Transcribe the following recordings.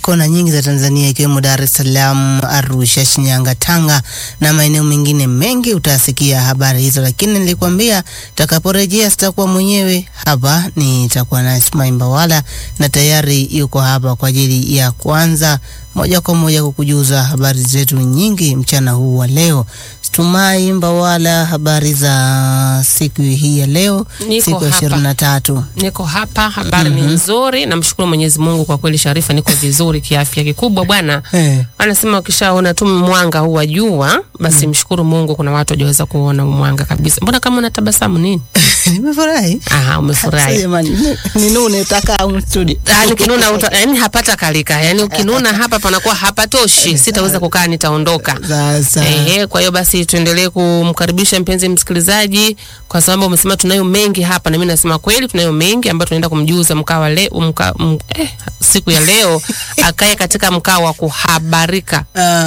kona nyingi za Tanzania ikiwemo Dar es Salaam, Arusha, Shinyanga, Tanga na maeneo mengine mengi utasikia habari hizo, lakini nilikwambia takaporejea sitakuwa mwenyewe hapa, nitakuwa na Ismail Mbawala na tayari yuko hapa kwa ajili ya kwanza moja kwa moja kukujuza habari zetu nyingi mchana huu wa leo. Tumai Mbawala, habari za siku hii ya leo, Niko siku ya hapa. ishirini na tatu. Niko hapa, habari ni nzuri. Namshukuru Mwenyezi Mungu kwa kweli, Sharifa, niko vizuri kiafya. Kikubwa bwana, Eh. anasema ukishaona tu mwanga huu wa jua basi mshukuru Mungu. Kuna watu hawajaweza kuona huu mwanga kabisa. Mbona kama unatabasamu nini? Nimefurahi. Aha, Sasa umefurahi. jamani, ninune utakaa humu studio. Yaani ukinuna uta, yani hapata kalika. Yaani ukinuna hapa panakuwa hapatoshi. Sitaweza kukaa, nitaondoka. Sasa Ehe, kwa hiyo basi tuendelee kumkaribisha mpenzi msikilizaji, kwa sababu umesema tunayo mengi hapa, na mimi nasema kweli tunayo mengi ambayo tunaenda kumjuza mkaa wa leo mka, m, eh, siku ya leo akae katika mkaa wa kuhabarika.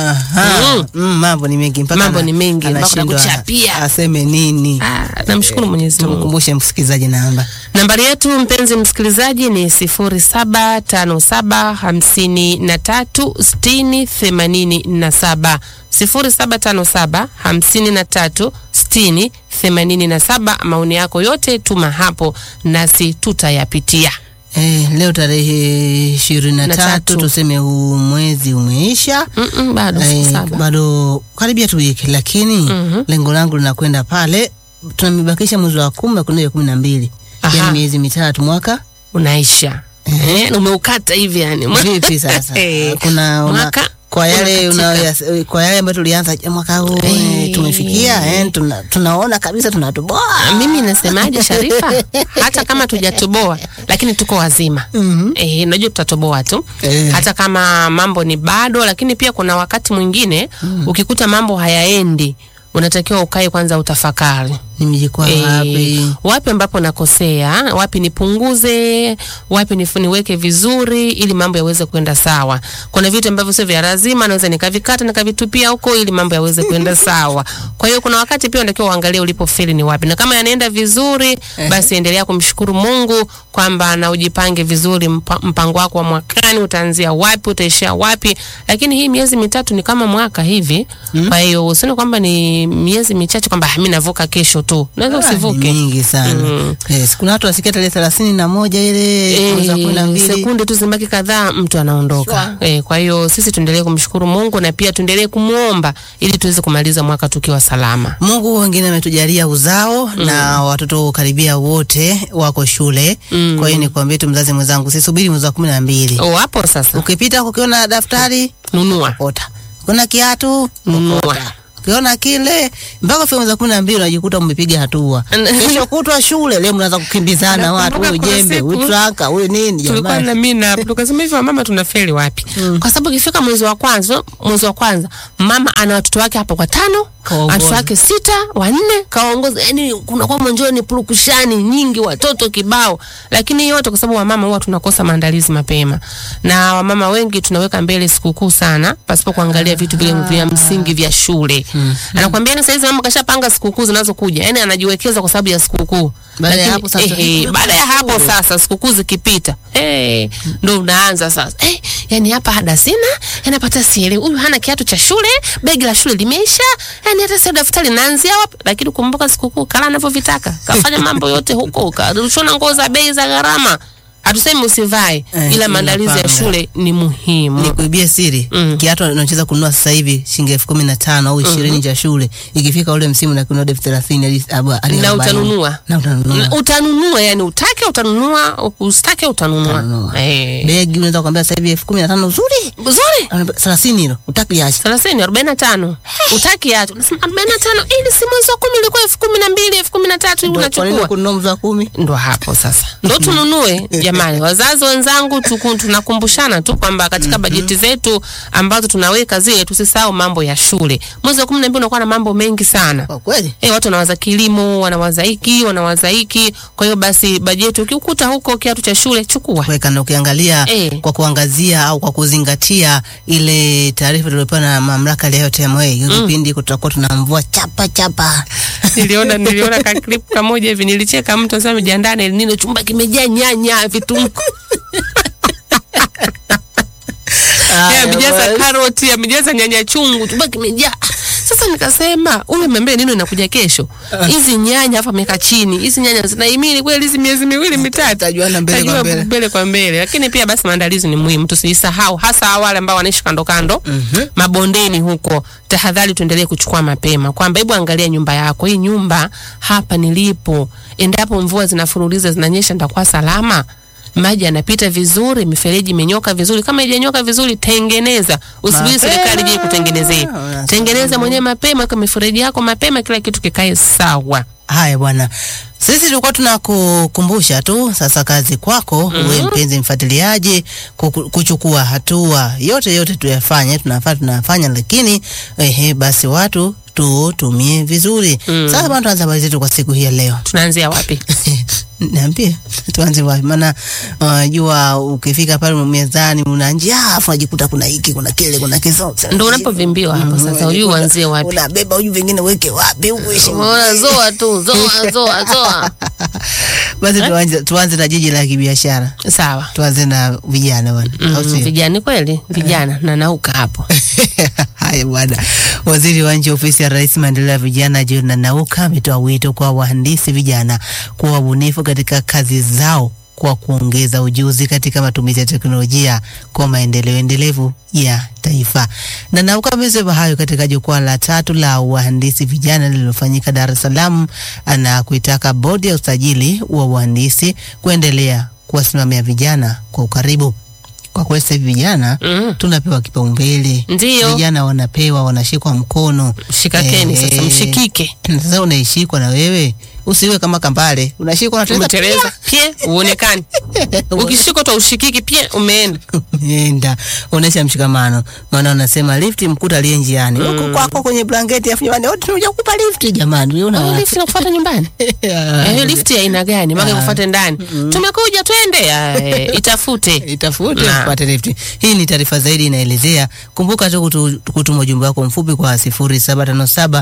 Aha. Mm. Mm, mambo ni mengi mpaka Mambo ana- ni mengi, mpaka anashindwa kuchapia. aseme nini. Ah, namshukuru Mwenyezi Mungu. Tumkumbushe msikilizaji namba Nambari yetu mpenzi msikilizaji ni sifuri saba tano saba hamsini na tatu sitini themanini na saba sifuri saba tano saba hamsini na tatu sitini themanini na saba. Maoni yako yote tuma hapo nasi tutayapitia. eh, leo tarehe ishirini na Na tatu tatu. tuseme huu mwezi umeisha. Mm-mm, bado siku Eh, saba. bado karibia tu wiki, lakini Mhm. lengo langu linakwenda pale, tunamibakisha mwezi wa kumi kunaja kumi na mbili Aha. yani miezi mitatu mwaka Unaisha eh, umeukata hivi yani vipi sasa? Eh, Kuna una, mwaka kwa yale unakatika. una, kwa yale ambayo tulianza mwaka huu eh, Eh. tumefikia eh, tuna, tunaona kabisa tunatoboa. mimi nasemaje Sharifa, hata kama tujatoboa lakini tuko wazima Mhm. eh, najua tutatoboa tu Eh. hata kama mambo ni bado, lakini pia kuna wakati mwingine ukikuta mambo hayaendi, unatakiwa ukae kwanza utafakari Nimejikwaa Eh, wapi? wapi ambapo nakosea, wapi nipunguze, wapi nifu- niweke vizuri ili mambo yaweze kwenda sawa. Kuna vitu ambavyo sio vya lazima, naweza nikavikata nikavitupia huko ili mambo yaweze kwenda sawa. Kwa hiyo kuna wakati pia unatakiwa uangalie ulipofeli ni wapi, na kama yanaenda vizuri, basi endelea kumshukuru Mungu kwamba na ujipange vizuri, mpa, mpango wako wa mwakani utaanzia wapi, utaishia wapi. Lakini hii miezi mitatu ni kama mwaka hivi, kwa hiyo usione kwamba ni miezi michache kwamba "Ah, mimi navuka kesho tu, unaweza Ah, ni usivuke. mingi sana. Mm. Yes, kuna watu wasikia tarehe thelathini na moja ile mwezi wa kumi na Eh, mbili. sekunde tu zimebaki kadhaa mtu anaondoka. Eh, kwa hiyo sisi tuendelee kumshukuru Mungu na pia tuendelee kumwomba ili tuweze kumaliza mwaka tukiwa salama. Mungu wengine ametujalia uzao na watoto karibia wote wako shule. Mm. Kwa hiyo nikwambie tu mzazi mwenzangu, sisubiri mwezi wa kumi na mbili. Oh, hapo sasa Ukipita ukiona daftari nunua. ota, ukiona kiatu Nunua. okota. ukiona kile mpaka fika mwezi wa kumi na mbili unajikuta mmepiga hatua. Kesho kutwa shule, leo mnaanza kukimbizana watu, Nakumbuka huyu kuna jembe, siku- huyu traka, huyu nini tulikuwa jamani. na mimi na tukasema hivi mama tunafeli wapi? Kwa sababu ikifika mwezi wa kwanza, mwezi wa kwanza mama ana watoto wake hapo kwa tano, Kawaongoza. watoto wake sita, wanne kawaongoza. Yani kuna kwa mwanjoni purukushani nyingi, watoto kibao. Lakini yote kwa sababu wamama huwa tunakosa maandalizi mapema, na wamama wengi tunaweka mbele sikukuu sana pasipo kuangalia vitu vile vya msingi vya shule. Anakwambia ni saizi mama kashapanga sikukuu zinazokuja, yani anajiwekeza kwa sababu ya sikukuu. Baada ya Lakini, hapo sasa- ehe, baada ya hapo sasa sikukuu zikipita hey, ndo unaanza sasa hey, yani hapa ada sina yanapata sielewi huyu hana kiatu cha shule begi la shule limeisha yani hata sio daftari naanzia wapi lakini kumbuka sikukuu kala anavyovitaka kafanya mambo yote huko karushona nguo za bei za gharama hatusemi usivae Eh, ila maandalizi ya unapanga. shule ni muhimu Nikuibie siri Mm. kiatu unachoweza kununua sasa hivi shilingi elfu kumi na tano au ishirini cha shule, ikifika ule msimu na kununua elfu thelathini hadi- hadi hadi na arobaini. utanunua na utanunua Na utanunua yani utake utanunua usitake utanunua Utanunua. eh begi unaweza kuambia sasa hivi elfu kumi na tano uzuri uzuri thelathini hilo utakiacha thelathini arobaini na tano utaki acho nasema arobaini na tano ili si mwezi wa kumi ilikuwa elfu kumi na mbili elfu kumi na tatu hivi kwa nini unachukua kununua mzi wa kumi ndo hapo sasa ndo tununue jamani wazazi wenzangu tuku- tunakumbushana tu kwamba katika bajeti zetu ambazo tunaweka zile tusisahau mambo ya shule mwezi wa kumi na mbili unakuwa na mambo mengi sana kwa kweli Eh, watu wanawaza kilimo, wanawaza hiki, wanawaza hiki. Kwa hiyo basi bajeti ukikuta huko kiatu cha shule chukua. kuweka na ukiangalia Eh. kwa kuangazia au kwa kuzingatia ile taarifa tuliopewa na mamlaka ya TMA hiyo kipindi kutakuwa tuna mvua chapa chapa niliona niliona ka clip kamoja hivi nilicheka mtu anasema jiandaa na El Nino chumba kimejaa nyanya vitunguu Haya, Yeye amejaza basi. karoti, amejaza nyanya chungu, tumbo kimejaa. Sasa nikasema ule membe nini inakuja kesho? Hizi nyanya hapa ameweka chini. Hizi nyanya zinahimili kweli hizi miezi miwili mitatu. Tajuana mbele kwa Tajua mbele. mbele kwa mbele. Lakini pia basi maandalizi ni muhimu, tusisahau hasa wale ambao wanaishi kando kando Mhm. mabondeni huko. Tahadhari tuendelee kuchukua mapema, kwamba hebu angalia nyumba yako, hii nyumba hapa nilipo, endapo mvua zinafuruliza zinanyesha, nitakuwa salama maji yanapita vizuri, mifereji imenyoka vizuri. Kama haijanyoka vizuri, tengeneza, usubiri Mapema. serikali ije kutengenezee. Unasema. Tengeneza mwenyewe mapema, kwa mifereji yako mapema, kila kitu kikae sawa. Haya bwana, sisi tulikuwa tunakukumbusha tu, sasa kazi kwako uwe mpenzi mfuatiliaji, kuku- kuchukua hatua yote yote tuyafanye, tunafaa tunafanya, lakini ehe, basi watu tutumie vizuri. Sasa bwana, tuanze habari zetu kwa siku hii ya leo. Tunaanzia wapi? Niambie tuanze wapi? Maana unajua ukifika pale mezani una njaa, afu unajikuta kuna hiki kuna kile kuna kiso, Ndo unapovimbiwa hapo sasa, hujui uanzie wapi. unabeba huyu vingine weke wapi huku ishi Unaona, zoa tu, zoa, zoa, zoa. Basi tuanze, tuanze na jiji la kibiashara, Sawa. tuanze na vijana bwana, au Mm, sio? vijana kweli, vijana na nauka hapo. Haya bwana, waziri wa nchi ofisi ya Rais maendeleo ya vijana John Nanauka ametoa wito kwa wahandisi vijana kuwa wabunifu katika kazi zao kwa kuongeza ujuzi katika matumizi ya teknolojia kwa maendeleo endelevu ya taifa. Nanauka amesema hayo katika jukwaa la tatu la wahandisi vijana lililofanyika Dar es Salaam na kuitaka bodi ya usajili wa wahandisi kuendelea kuwasimamia vijana kwa ukaribu. Kwa kweli sasa hivi vijana Mm. tunapewa kipaumbele, Ndiyo. vijana wanapewa, wanashikwa mkono. Shikakeni Eh, sasa, mshikike. Sasa unaishikwa na wewe, usiwe kama kambale, unashikwa unateleza Umeteleza pie, uonekani. Ukishikwa tu ushikiki pie, umeenda. enda onesha mshikamano, maana unasema lifti mkuta aliye njiani huko kwako kwenye blanketi, afu jamani, wote tunakuja kukupa lifti jamani, wewe Oh, una lift inakufuata nyumbani. Eh, lift ya aina gani? Maana kufuate ndani. Tumekuja twende. Ah, eh, Itafute. itafute Na. upate lifti. Hii ni taarifa zaidi inaelezea. Kumbuka tu kutu- kutuma ujumbe wako mfupi kwa 0757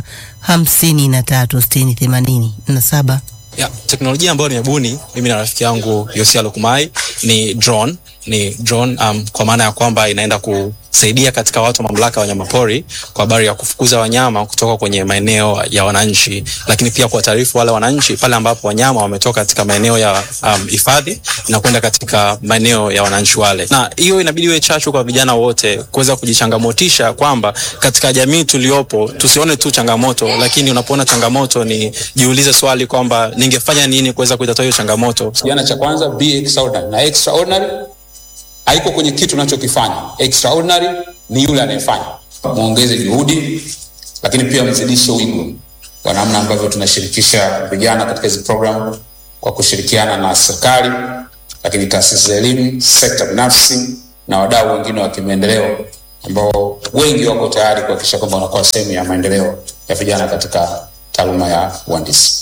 53 60 87. Ya, teknolojia ambayo nimebuni mimi na rafiki yangu Yosia Lukumai ni drone, ni drone um, kwa maana ya kwamba inaenda kusaidia katika watu wa mamlaka ya wanyamapori kwa habari ya kufukuza wanyama kutoka kwenye maeneo ya wananchi, lakini pia kuwataarifu wale wananchi pale ambapo wanyama wametoka katika maeneo ya um, hifadhi na kwenda katika maeneo ya wananchi wale, na hiyo inabidi iwe chachu kwa vijana wote kuweza kujichangamotisha kwamba katika jamii tuliopo tusione tu changamoto, lakini unapoona changamoto ni jiulize swali kwamba ningefanya nini kuweza kuitatua hiyo changamoto. Kijana cha kwanza be extraordinary, na extraordinary haiko kwenye kitu unachokifanya. Extraordinary ni yule anayefanya. Muongeze juhudi, lakini pia mzidishe wigo kwa namna ambavyo tunashirikisha vijana katika hizi program kwa kushirikiana na serikali, lakini taasisi za elimu, sekta binafsi na wadau wengine wa kimaendeleo ambao wengi wako tayari kuhakikisha kwamba wanakuwa sehemu ya maendeleo ya vijana katika taaluma ya uhandisi.